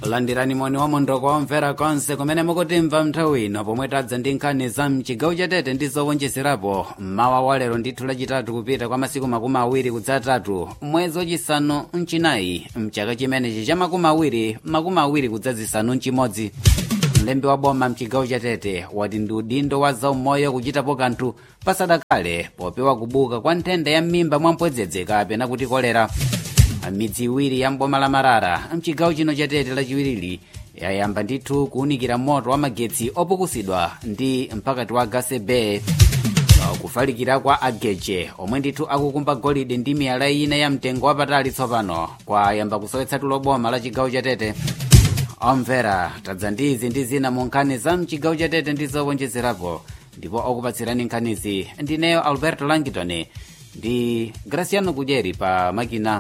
landirani moni wa mondoko wamvera konse kumene mukutimva nthawi ino pomwe tadza ndi nkhani za mchigawo chatete ndi zowonjezerapo mmawa wa lero ndithu lachitatu kupita kwa masiku makumi awiri kudzatatu mwezi wachisanu mchinayi mchaka chimenechi cha makumi awiri makumi awiri kudzazisanu mchimodzi mlembi wa boma mchigawo chatete wati ndi udindo wa zaumoyo kuchitapo kanthu pasadakale popewa kubuka kwa nthenda ya m'mimba mwampwedzedze kapena kuti kolera midzi iwiri ya mboma la marara mchigawo chino chatete lachiwirili yayamba ndithu kuwunikira moto wa magetsi opukusidwa ndi mpakati wa gasebe kufalikira kwa ageje omwe ndithu akukumba golide ndi miyala ina ya mtengo wapatali tsopano kwayamba kusowetsa tulo boma la chigawo chatete omvera tadza ndi izi ndi zina mu nkhani za mchigawo chatete ndi zowonjezerapo ndipo okupatsirani nkhanizi ndineyo alberto langitoni ndi graciano kudyeri pa makina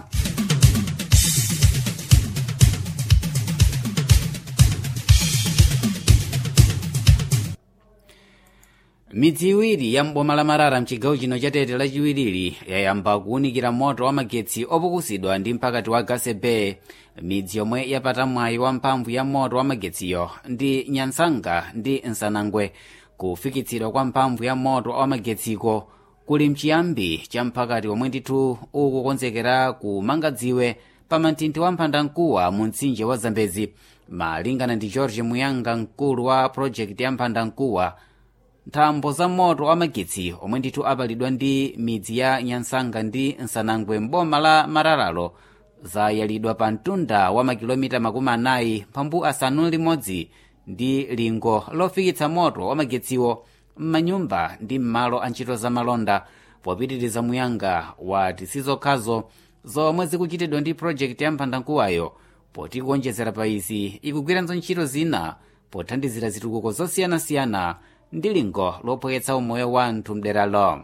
midzi iwiri ya mboma la marara mchigawo chino chatete lachiwirili yayamba kuwunikira moto wa magetsi opukusidwa ndi mpakati wa gasebe midzi yomwe yapata mwayi wa mphamvu ya moto wa magetsiyo ndi nyansanga ndi nsanangwe kufikitsidwa kwa mphamvu ya moto wa magetsiko kuli mchiyambi cha mphakati omwe ndithu ukukonzekera kumanga dziwe pa manthinthi wa mphandamkuwa mu mtsinje wa zambezi malingana ndi george muyanga mkulu wa project ya mphandamkuwa nthambo za moto wa magetsi omwe ndithu apalidwa ndi midzi ya nyansanga ndi nsanangwe mboma la mararalo zayalidwa pa mtunda wa makilomita makumi anayi mphambu asanu limodzi ndi lingo lofikitsa moto wa magetsiwo m'manyumba ndi m'malo a ntchito za malonda popitiriza muyanga wati sizokhazo zomwe zikuchitidwa ndi project ya mphandamkuwayo poti kuonjezera pa izi ikugwiranso ntchito zina pothandizira zitukuko zosiyanasiyana ndi lingo lophweketsa umoyo wa anthu mderalo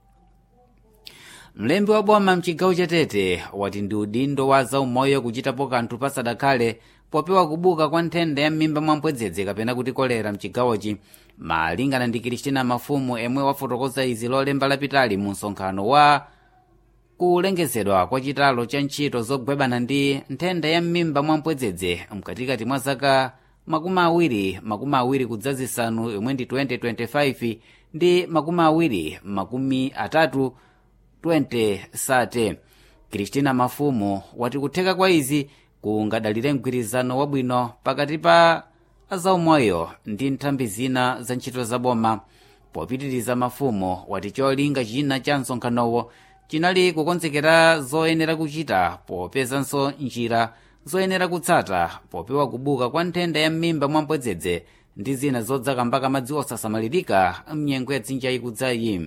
mlembi wa boma mchigawo chatete wati ndi udindo wa zaumoyo kuchitapo kanthu pasadakhale popewa kubuka kwa nthenda ya m'mimba mwampwedzedze kapena kuti kolera mchigawochi malingana ndi kristina mafumu emwe wafotokoza izi lolemba lapitali mu msonkhano wa kulengezedwa kwa chitalo cha ntchito zogwebana ndi nthenda ya m'mimba mwampwedzedze mkatikati mwa zaka makumi awiri makumi awiri kudzazisanu yomwe ndi 2025 ndi makumi awiri makumi atatu 2030 kristina mafumu wati kutheka kwa izi kungadalire mgwirizano wabwino pakati pa azaumoyo ndi nthambi zina za ntchito zaboma popitiriza mafumu wati cholinga china cha msonkhanowo chinali kukonzekera zoyenera kuchita popezanso njira zoyenera kutsata popewa kubuka kwa nthenda ya m'mimba mwampwedzedze ndi zina zodzakambaka madzi osasamalirika mnyengo ya dzinja ikudzayi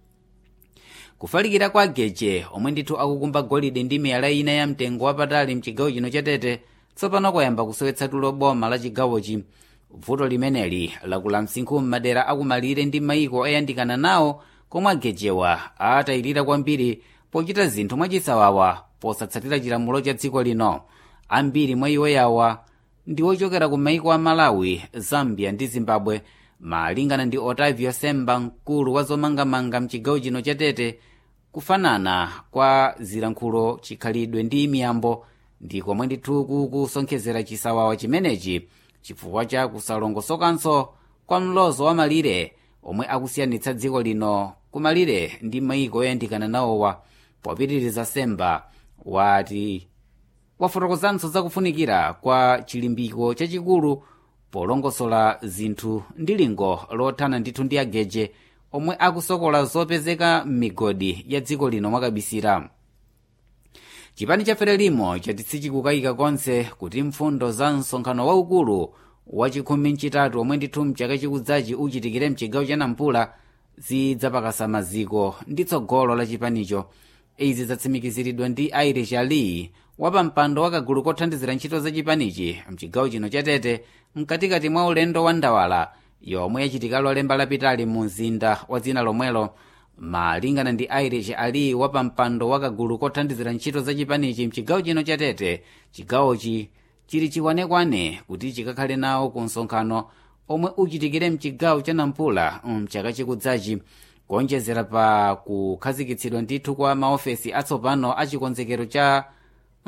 kufalikira kwa geje omwe ndithu akukumba golide ndi miyala ina ya mtengo wapatali mchigawo chino chatete tsopano kwayamba kusowetsa tulo boma la chigawochi vuto limeneli lakula msinkhu m'madera akumalire ndi mayiko oyandikana nawo komwe agejewa atayirira kwambiri pochita zinthu mwachisawawa posatsatira chilamulo cha dziko lino ambiri mwa iwo yawa ndi ochokera ku maiko a malawi zambia ndi zimbabwe malingana ndi otavio semba mkulu wa zomangamanga mchigawo chino chatete kufanana kwa zilankhulo chikhalidwe ndi miyambo ndi komwe ndithu kukusonkhezera chisawawa chimenechi chifukwa cha kusalongosokanso kwa mlozo wa malire omwe akusiyanitsa dziko lino kumalire ndi maiko oyandikana nawowa popitiriza semba wati wafotokozanso zakufunikira kwa chilimbiko chachikulu polongosola zinthu ndi lingo lothana ndithu ndi ageje omwe akusokola zopezeka m'migodi ya dziko lino mwakabisira chipani cha frelimo chati sichikukayika konse kuti mfundo za msonkhano waukulu wachikhumi mchitatu omwe ndithu mchaka chikudzachi uchitikire mchigawo cha nampula zidzapakasa maziko ndi tsogolo la chipanicho izi zatsimikiziridwa ndi irish ali wapampando wakagulu kothandizira ntchito za chipanichi mchigawo chino chatete mkatikati mwa ulendo wa ndawala yomwe yachitika lolemba lapitali mu mzinda wa dzina lomwelo malingana ndi irish ali wapampando wakagulu kothandizira ntchito za chipanichi mchigawo chino chatete chigawochi chili chikwanekwane kuti chikakhale nawo ku msonkhano omwe uchitikire mchigawo cha nampula mchaka chikudzachi kuonjezera pa kukhazikitsidwa ndithu kwa maofesi atsopano a chikonzekero cha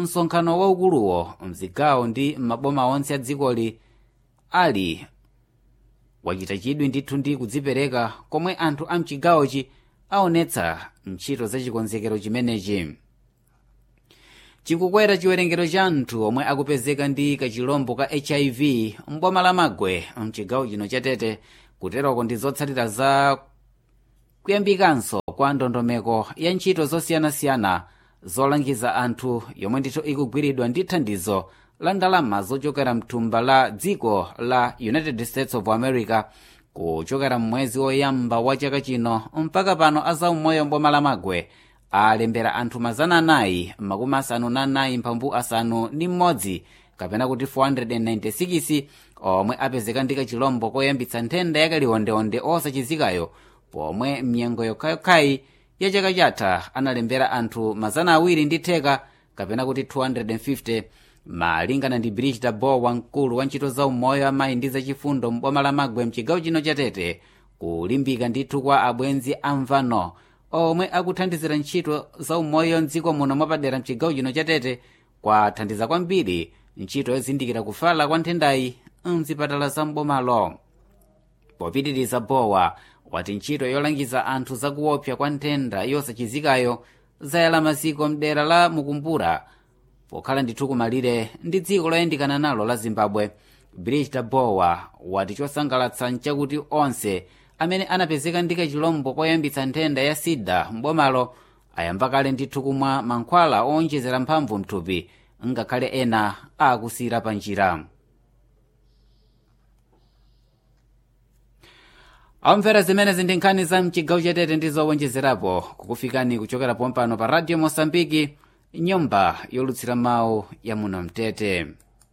msonkhano waukuluwo mzigawo ndi maboma onse a dzikoli ali wachita chidwi ndithu ndi kudzipereka komwe anthu a mchigawochi aonetsa ntchito za chikonzekero chimenechi chikukwera chiwerengero cha anthu omwe akupezeka ndi kachilombo ka hiv mboma la magwe mchigawo chino chatete kuteroko ndi zotsatira za kuyambikanso kwa ndondomeko ya ntchito zosiyanasiyana zolangiza anthu yomwe ndithu ikugwiridwa ndi thandizo la ndalama zochokera mthumba la dziko la united states of america kuchokera mmwezi woyamba wa chaka chino mpaka pano azaumoyo mboma la magwe alembera anthu mazana anayi makumi asanu na anayi mphambu asanu ndi mmodzi kapena kuti 496 omwe apezeka ndi kachilombo koyambitsa nthenda yakaliwondeonde osachizikayo pomwe mnyengo yokhayokhayi ya chaka chatha analembera anthu mazana awiri ndi theka kapena kuti 250 malingana ndi brigida bo wamkulu wa ntchito za umoyo amayi ndi zachifundo mboma la magwe mchigawo chino chatete kulimbika ndithu kwa abwenzi amvano omwe akuthandizira ntchito za umoyo mdziko muno mwapadera mchigawo chino chatete kwathandiza kwambiri ntchito yozindikira kufala kwa nthendayi mzipatala za mbomalo popitiriza bowa wati ntchito yolangiza anthu zakuopsa kwa nthenda yosachizikayo zayala maziko mdera la mukumbura pokhala ndithu kumalire ndi dziko loyandikana nalo la zimbabwe brigida bowa wati chosangalatsa nchakuti onse amene anapezeka ndi kachilombo koyambitsa nthenda ya sida mbomalo ayamba kale ndithu kumwa mankhwala owonjezera mphamvu mthupi ngakhale ena akusira pa njira amvera zimenezi ndi nkhani za mchigawo chatete ndi zowonjezerapo kukufikani kuchokera pompano pa radio mosambiki nyumba yolutsira mawu ya muno mtete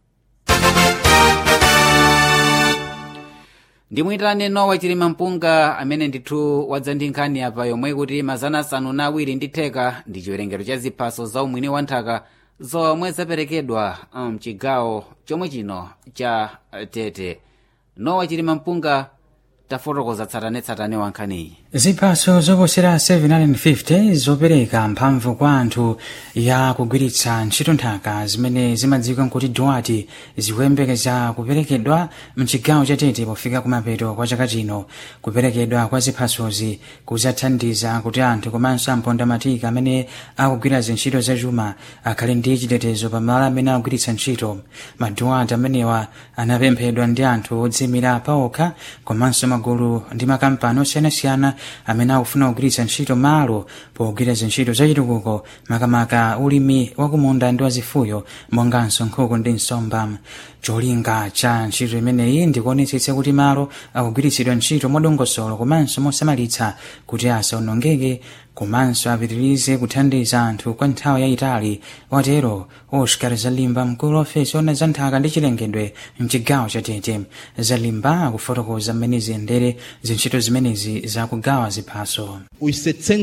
ndimuyitane nowa chilima mpunga amene ndithu wadza ndi nkhani apa yomwe kuti mazana asanu na awiri ndi theka ndi chiwerengero cha ziphaso za umwini wa nthaka zomwe zaperekedwa mchigawo chomwe chino cha tete nowa chilima mpunga tafotokoza tsatanetsatane wa nkhaniyi ziphaso zoposera 750 zopereka mphamvu kwa anthu ya kugwiritsa ntchito nthaka zimene zimadziwika nkuti dwati zikuyembekeza kuperekedwa mchigawo chatete pofika kumapeto kwa chaka chino kuperekedwa kwa ziphasozi kuzathandiza kuti anthu komanso ampondamatiki amene akugwira zintchito zachuma akhale ndi chitetezo pamalo amene akugwiritsa ntchito madwati amenewa anapemphedwa ndi anthu odziyimira paokha komanso magulu ndi makampani osiyanasiyana amene akufuna kugwiritsa ntchito malo pogwira zintchito zachitukuko makamaka ulimi wakumunda ndi wazifuyo monganso nkhuku ndi nsomba cholinga cha ntchito imeneyi ndikuonetsetsa kuti malo akugwiritsidwa ntchito modongosolo komanso mosamalitsa kuti asaonongeke komanso apitirize kuthandiza anthu kwa nthawi yayitali watero oscar zalimba mkulu wa ofesi ona za nthaka ndi chilengedwe mchigawo chatete zalimba akufotokoza mmene ziyendere zintchito zimenezi zakugawa ziphaso Os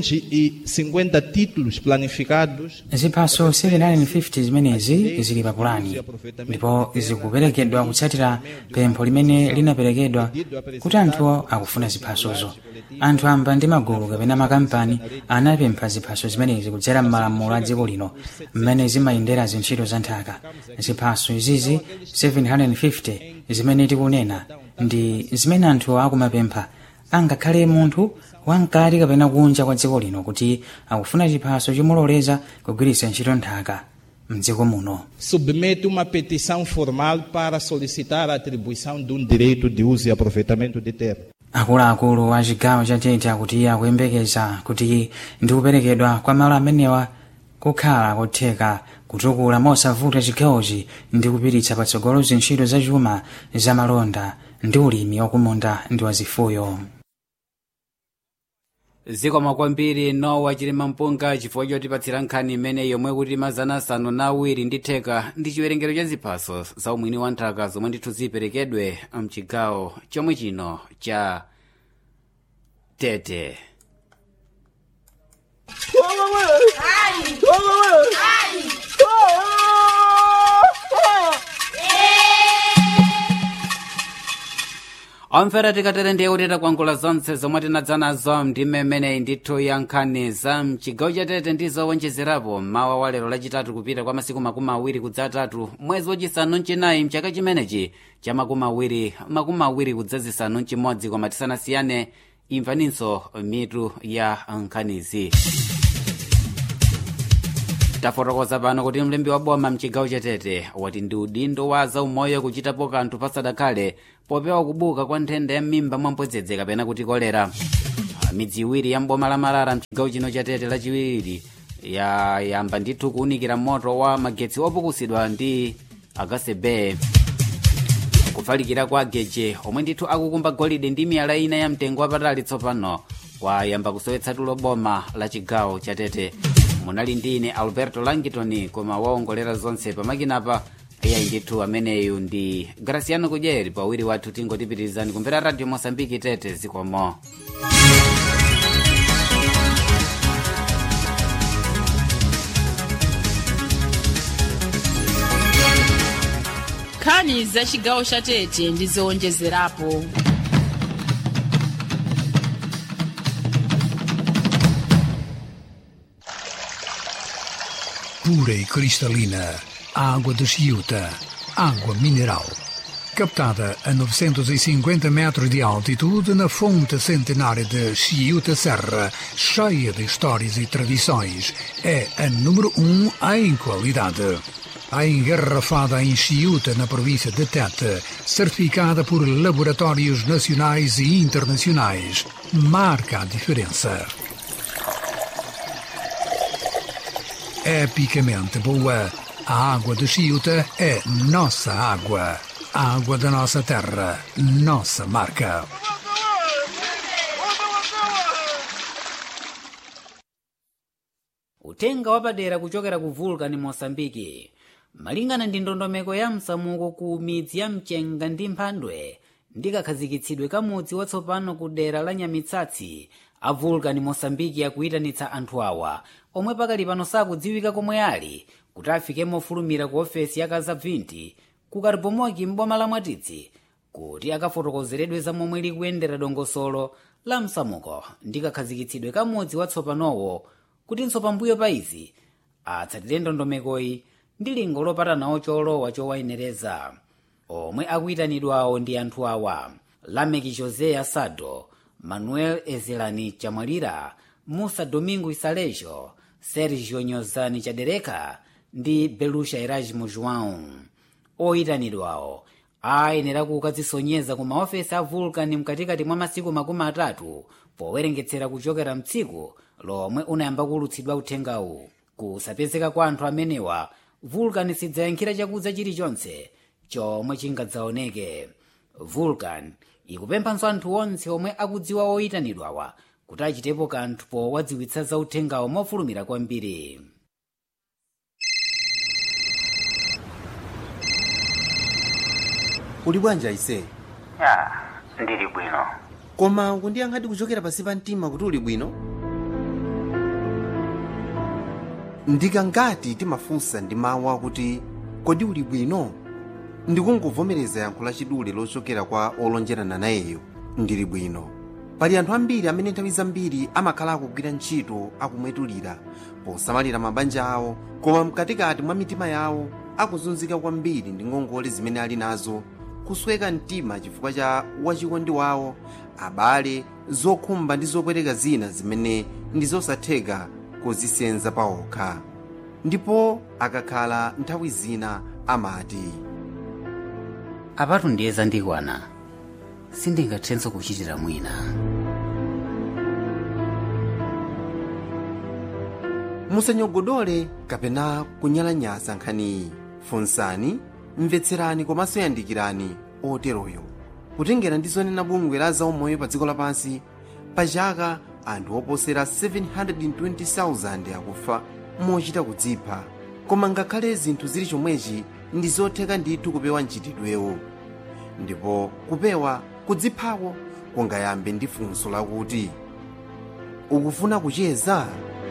750 títulos planificados ziphaso 750 zimenezi zili pa pulani ndipo zikuperekedwa kutsatira pempho limene linaperekedwa kuti anthu akufuna ziphasozo anthu amba ndi magulu kapena makampani anapempha ziphaso zimenezi kudzera m'malamulo a dziko lino mmene zimayendera zintchito za nthaka ziphaso izizi 750 zimene tikunena ndi zimene anthu akumapempha angakhale munthu wamkati kapena kunja kwa dziko lino kuti akufuna chiphaso chomuloleza kugwiritsa ntchito nthaka mdziko muno submete uma petição formal para solicitar a atribuição de um direito de uso e aproveitamento de terra. akuluakulu a chigawo chatete akuti akuyembekeza kuti ndi kuperekedwa kwa malo amenewa kukhala kotheka kutukula mosavuta chigawochi ndi kupititsa patsogolo zintchito zachuma zamalonda ndi ulimi wakumunda ndi wazifuyo zikoma kwambiri nowa chilima mpunga chifukwa chotipatsira nkhani imene yomwe kuti mazana asanu na awiri ndi theka ndi chiwerengero cha ziphaso za umwini wa nthaka zomwe ndithu ziperekedwe mchigawo chomwe chino cha tete omvera tikatere ndiye kuti takwangula zonse zomwe tinadza nazo ndime imeneyi ndithu ya nkhani za mchigawo chatete ndi zowonjezerapo mawa wa lero lachitatu kupita kwa masiku makumi awiri kudzatatu mwezi wachisanu mchinayi mchaka chimenechi cha makumi awiri makumi awiri kudzazisanu mchimodzi koma tisanasiyane imvaninso mitu ya nkhanizi tafotokoza pano kuti mlembi wa boma mchigawo chatete wati ndi udindo wa zaumoyo kuchitapo kanthu pasadakhale popewa kubuka kwa nthenda ya m'mimba mwampwedzedze kapena kuti kolera midzi iwiri ya mboma la marara mchigawo chino chatete lachiwiri yayamba ndithu kuwunikira moto wa magetsi opukusidwa ndi agasebe kufalikira kwa geje omwe ndithu akukumba golide ndi miyala ina ya mtengo wapatali tsopano kwayamba kusowetsa tulo boma la chigawo chatete munali ndine alberto langitoni koma waongolera zonse pamakinapa iyayi ndithu ameneyu ndi graciano kudyeri pawiri wathu tingotipitirizani kumvera radio mosambiki tete zikomo nkhani za chigawo cha tete ndi zowonjezerapo pura e cristalina, água de Chiuta, água mineral. Captada a 950 metros de altitude na fonte centenária de Chiuta Serra, cheia de histórias e tradições, é a número um em qualidade. A engarrafada em Chiuta, na província de Tete, certificada por laboratórios nacionais e internacionais, marca a diferença. epicamente boa. A água de Chiuta é nossa água. A água da nossa terra, nossa marca. utenga wapadera kuchokera ku vulcan mosambiki malingana ndi ndondomeko ya msamuko ku midzi ya mchenga ndi mphandwe ndi kakhazikitsidwe ka mudzi watsopano ku dera la nyamitsatsi a vulcan mosambiki akuyitanitsa anthu awa omwe pakali pano sakudziwika komwe ali kuti afike mofulumira ku ofesi ya kazabvinti ku karibomoki m'boma la mwatitsi kuti akafotokozeredwe za momwe likuyendera dongosolo la msamuko ndi kakhazikitsidwe ka mudzi watsopanowo kutinso pambuyo pa izi atsatire ndondomekoyi ndi lingo lopatanawo cholowa chowayenereza omwe akuyitanidwawo ndi anthu awa lameki josé asado manuel ezelani chamwalira musa domingo isalejo sergio nyozani chadereka ndi belusha erasmo joão oyitanidwawo ayenera kukadzisonyeza ku maofesi a vulcan mkatikati mwa masiku makumi atatu powerengetsera kuchokera mtsiku lomwe unayamba kuwulutsidwa uthengawu kusapezeka kwa anthu amenewa vulcan sidzayankhira chakudza chilichonse chomwe chingadzaoneke vulcan ikupemphanso anthu onse omwe akudziwa oyitanidwawa kuti achitepo kanthu powadziwitsa za uthengawo mofulumira kwambiri uli bwanji aise ya ndili bwino koma kundiyankhadi kuchokera pansi pa mtima kuti uli bwino ndikangati timafunsa ndi mawu akuti kodi uli bwino ndikungovomereza yankho lachidule lochokera kwa olonjerana nayeyo ndili bwino pali anthu ambiri amene nthawi zambiri amakhala akugwira ntchito akumwetulira posamalira mabanja awo koma mkatikati mwa mitima yawo akuzunzika kwambiri ndi ngongole zimene ali nazo kusweka mtima chifukwa cha wachikondi wawo abale zokhumba ndi zopweteka zina zimene ndi zosatheka kuzisenza paokha ndipo akakhala nthawi zina amati apatu ndiye zandikwana sindingathenso kuchitira mwina musanyogodole kapena kunyalanyaza nkhaniyi funsani mvetserani komanso yandikirani oteroyo kutengera ndi zonena bungwe la zaumoyo pa dziko lapansi pa chaka anthu oposera 720,000 akufa mochita kudzipha koma ngakhale zinthu zili chomwechi ndi zotheka ndithu kupewa mchitidwewo ndipo kupewa kudziphako kungayambe ndi funso lakuti ukufuna kucheza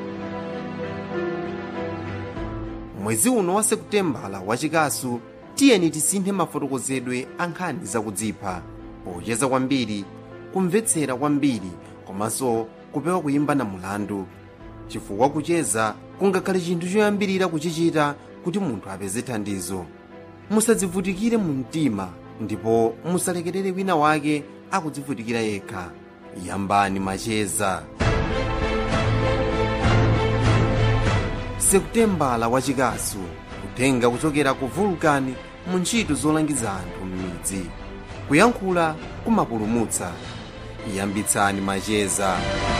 mwezi uno wa sekutembala wachikasu tiyeni tisinthe mafotokozedwe a nkhani zakudzipha pocheza kwambiri kumvetsera kwambiri komanso kupewa kuyimba na mulandu chifukwa kucheza kungakhale chinthu choyambirira kuchichita kuti munthu apeze thandizo musadzivutikire mu mtima ndipo musalekerere wina wake akudzivutikira yekha yambani macheza sekutembala wachikasu kutenga kuchokera ku vulkani mu ntchito zolangiza anthu m'midzi kuyankhula kumapulumutsa yambitsani macheza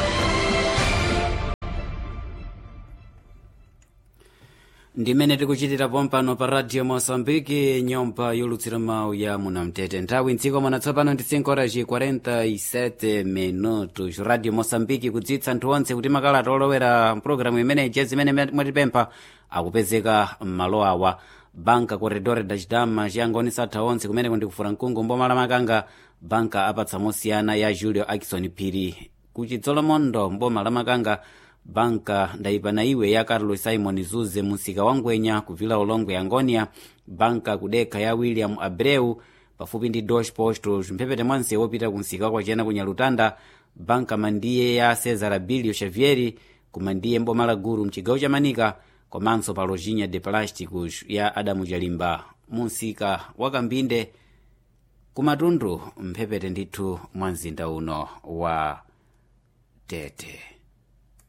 ndimene tikuchitira pompano pa radio moçambique nyumba yolutsira mawu ya munamtete nthawi mdziko mwana tsopano ndi 5 horas 47 minutos radio moçambique kudzitsa anthu onse kuti makalata olowera mpulogalamu imeneyi je zimene mwatipempha akupezeka m'malo awa banka corredor da chidama chiyangonisa atha onse kumene kundikufura mkungu mboma la makanga banka apatsa mosiyana ya julio akison phiri kuchidzolomondo mboma la makanga banka ndayipana iwe ya carlos simon zuze musika wa ngwenya kuvila ulongwe ya ngonia banka kudekha ya william abreu pafupi ndi dos postos mphepete mwanse wopita kunsika kwachena kunyalutanda banka mandiye ya cesar abilio xavieri kumandiye mboma la guru mchigawo cha manika komanso pa lojinha de plásticos ya adamu jalimba munsika wa kambinde kumatundu mphepete ndithu mwa mzinda uno wa tete